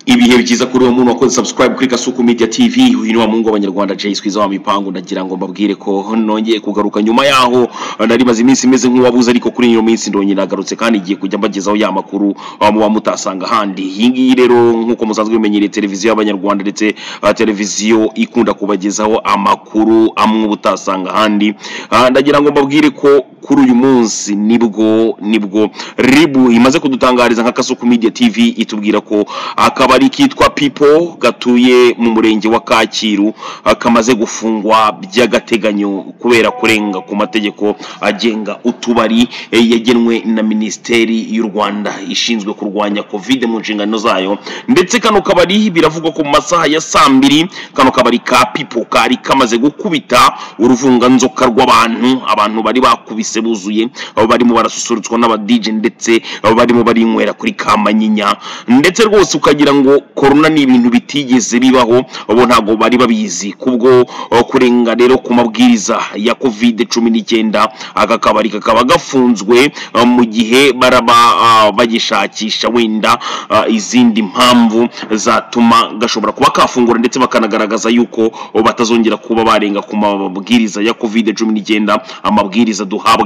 ibihe byiza kuri uwo muntu wakoze subscribe kuri kasuku media tv uyu ni wa mungu w'abanyarwanda jay twiza wa mipangu ndagira ngo mbabwire ko nongeye kugaruka nyuma yaho nari maze iminsi imeze nk'uwabuze ariko kuri ino minsi ndongeye nagarutse kandi igiye kujya mbagezaho ya makuru ah, muba mutasanga ahandi iyi ngiyi rero nk'uko musanzwe bimenyereye televiziyo y'abanyarwanda ndetse ah, televiziyo ikunda kubagezaho amakuru amwe uba utasanga ahandi Ah, ndagira ngo mbabwire ko kuri uyu munsi nibwo nibwo ribu imaze kudutangariza nka kasuku media tv itubwira ko akabari kitwa pipo gatuye mu murenge wa kacyiru ah, kamaze gufungwa by'agateganyo kubera kurenga ku mategeko agenga utubari eh, yagenwe na minisiteri y'u rwanda ishinzwe kurwanya covid mu nshingano zayo ndetse kano kabari biravugwa ko mu masaha ya saa mbiri kano kabari ka pipo kari kamaze gukubita uruvunganzoka rw'abantu abantu bari bakubise buzuye abo barimo barasusurutswa n'abadije ndetse abo barimo barinywera kuri kamanyinya ndetse rwose ukagira ngo korona ni ibintu bitigeze bibaho abo ntabwo bari babizi kubwo uh, kurenga rero ku mabwiriza ya covid cumi n'icyenda aka kabari kakaba gafunzwe uh, mu gihe baraba uh, bagishakisha wenda uh, izindi mpamvu zatuma gashobora kuba kafungura ndetse bakanagaragaza yuko uh, batazongera kuba barenga ku mabwiriza ya covid cumi n'icyenda amabwiriza duhabwa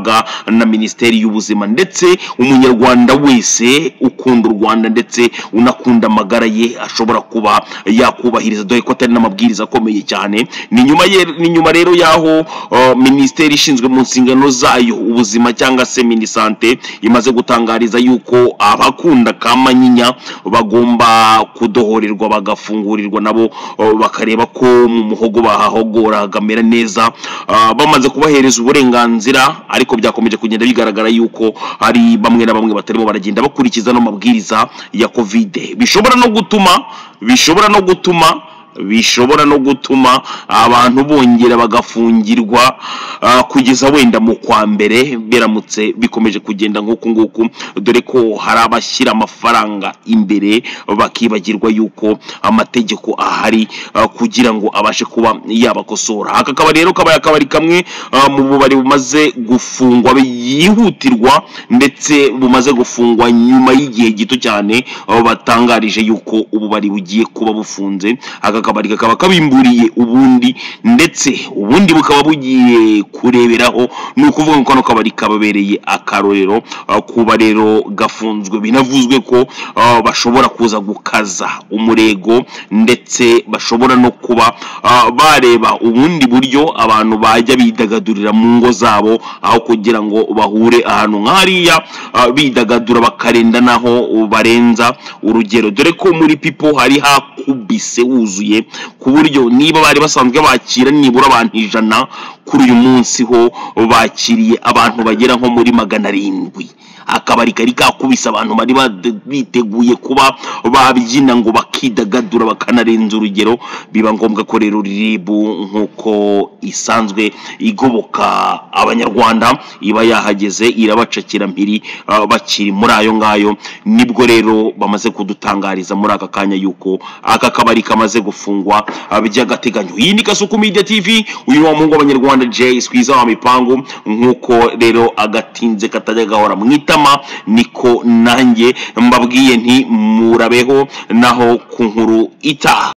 na minisiteri y'ubuzima ndetse umunyarwanda wese ukunda u rwanda ndetse unakunda amagara ye ashobora kuba yakubahiriza dore ko atari n'amabwiriza akomeye cyane ni nyuma ye- ni nyuma rero y'aho uh, minisiteri ishinzwe mu nshingano zayo ubuzima cyangwa se minisante imaze gutangariza yuko abakunda kamanyinya bagomba kudohorerwa bagafungurirwa nabo uh, bakareba ko mu muhogo bahahogora hagamera neza Ah, bamaze kubahereza uburenganzira ariko byakomeje kugenda bigaragara yuko hari bamwe na bamwe batarimo baragenda bakurikiza ano mabwiriza ya covid bishobora no gutuma bishobora no gutuma bishobora no gutuma abantu bongera bagafungirwa ah, kugeza wenda mu kwa mbere biramutse bikomeje kugenda nk'uku nguku dore ko hari abashyira amafaranga imbere bakibagirwa yuko amategeko ahari ah, kugira ngo abashe kuba yabakosora aka kabari rero kabaye akabari kamwe ah, mu bubari bumaze gufungwa yihutirwa ndetse bumaze gufungwa nyuma y'igihe gito cyane aho batangarije yuko ububari bugiye kuba bufunze aka kabari kakaba kabimburiye ubundi ndetse ubundi bukaba bugiye kureberaho ni ukuvuga ngo kano kabari kababereye akarorero ah, kuba rero gafunzwe binavuzwe ko ah, bashobora kuza gukaza umurego ndetse bashobora no kuba ah, bareba ubundi buryo abantu bajya bidagadurira mu ngo zabo aho kugira ngo bahure ahantu nk'hariya ah, bidagadura bakarenda naho barenza urugero dore ko muri pipo hari hakubise wuzuye ku buryo niba bari basanzwe bakira nibura abantu ijana kuri uyu munsi ho bakiriye abantu bagera nko muri magana arindwi akabari kari kakubise abantu bari bade- biteguye kuba babyina ngo bakidagadura bakanarenza urugero biba ngombwa ko rero riribu nk'uko isanzwe igoboka abanyarwanda iba yahageze irabacakira mpiri ah, bakiri muri ayo ngayo nibwo rero bamaze kudutangariza muri aka kanya yuko aka kabari kamaze gufungwa ah, by'agateganyo iyi ni kasuku media tv uyu ni wa muhungu w'abanyarwanda jay twiza wa mipangu nk'uko rero agatinze katajya gahora mu itama niko nanjye mbabwiye nti murabeho naho ku nkuru itaha